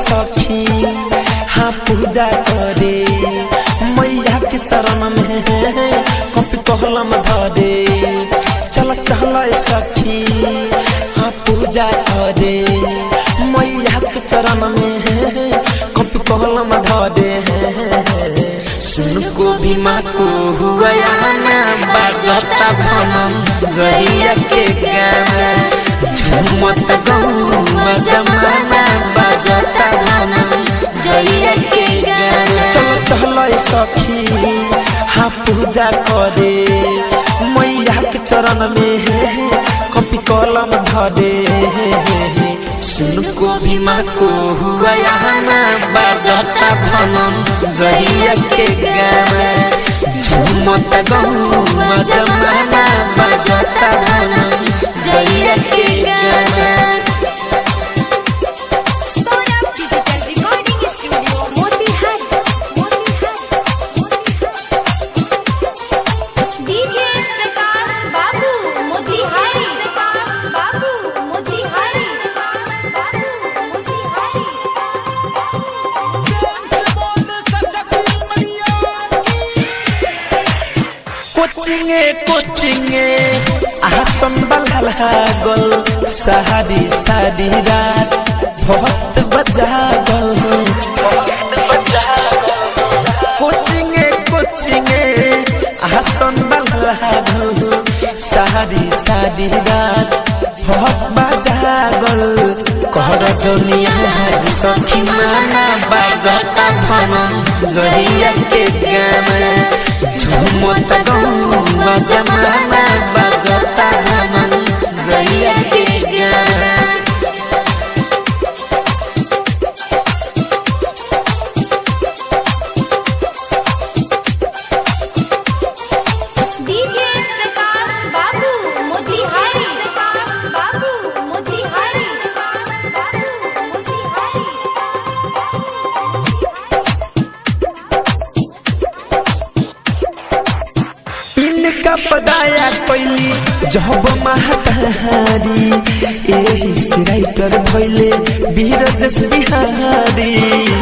सखी हाँ पूजा करे मैया के शरण में कॉपी कलम धरे चल चल सखी हाँ पूजा करे मैया के चरण में कॉपी कलम धरे सुन को भी माँ को हुआ ना बाजता भनम जहिया के गाना झूमत गौवा जमाना बाजता भनम जहिया के गाना चल चल सखी हाँ पूजा करे मैया के चरण में कॉपी कलम धरे सुन को भी माँ को हुआ ना बाजता भनम जहिया के गाना झूमत गौवा जमाना बाजता भनम जहिया के गाना Saurabh digital recording studio Motihari DJ Prakash बाबू मोतिहारी बाबू मोतिहारी बाबू मोतिहारी कोचिंगे कोचिंगे आसन बल्हा गल सहारी सारी रात बहुत बजा गल कोचिंगे कोचिंगे आसन बल्हा गल सहारी सारी रात बहुत बजा गल कहर जोनिया हाज सखी माना बाजता भनम जहिया के गाना झुमत गौवा जमाना बाजता भनम जहिया के गाना डीजे प्रकाश बाबू मोतिहारी बाबू मोतिहारी बाबू मोतिहारी इनका पदाया कैली जब महातारी एही से राइटर भैले बीरजस बिहारी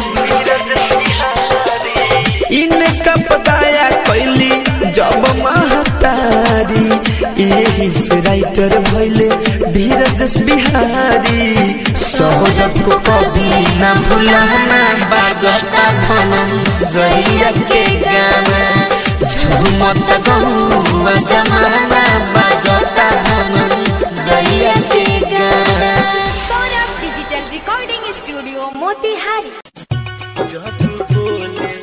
इनका पदाया कैली जब महातारी एही से राइटर भैले बीरजस बिहारी सौरभ को कभी ना भुलाना बाजता धनम जहिया के गाना झुमत गौवा जमाना बाजता धनम जहिया के गाना Saurabh digital recording studio Motihari जब बोले